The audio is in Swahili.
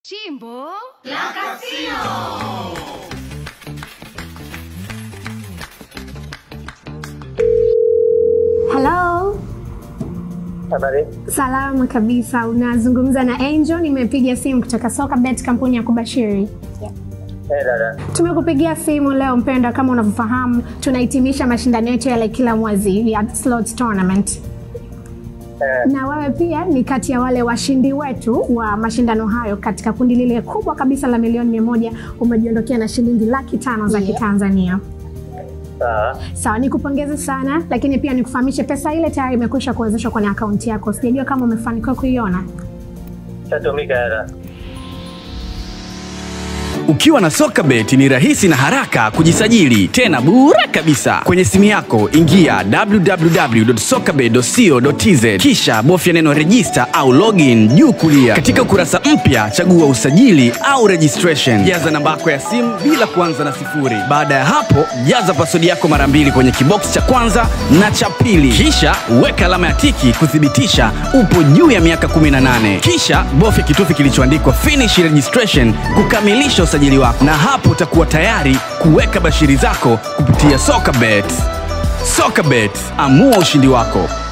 Chimbo La Casino. Hello. Habari. Salama kabisa, unazungumza na Angel. Nimepiga simu kutoka Soka Bet, kampuni ya kubashiri. Eh, dada. Tumekupigia simu leo mpendwa, kama unavyofahamu tunahitimisha mashindano yetu yale kila mwezi ya slots tournament Eh, na wewe pia ni kati ya wale washindi wetu wa mashindano hayo katika kundi lile kubwa kabisa la milioni mia moja umejiondokea na shilingi laki tano za Kitanzania. sawa. Sawa, nikupongeze sana, lakini pia nikufahamishe pesa ile tayari imekwisha kuwezeshwa kwenye akaunti yako. Sijajua kama umefanikiwa kuiona. Shatumika dada. Ukiwa na SokaBet ni rahisi na haraka kujisajili, tena bure kabisa. Kwenye simu yako ingia www.sokabet.co.tz kisha bofya neno register au login juu kulia. Katika ukurasa mpya chagua usajili au registration. Jaza namba yako ya simu bila kuanza na sifuri. Baada ya hapo, jaza pasodi yako mara mbili kwenye kibox cha kwanza na cha pili, kisha weka alama ya tiki kuthibitisha upo juu ya miaka 18. Kisha bofya kitufe kilichoandikwa finish registration kukamilisha usajili wako, na hapo utakuwa tayari kuweka bashiri zako kupitia SokaBet. SokaBet, amua ushindi wako.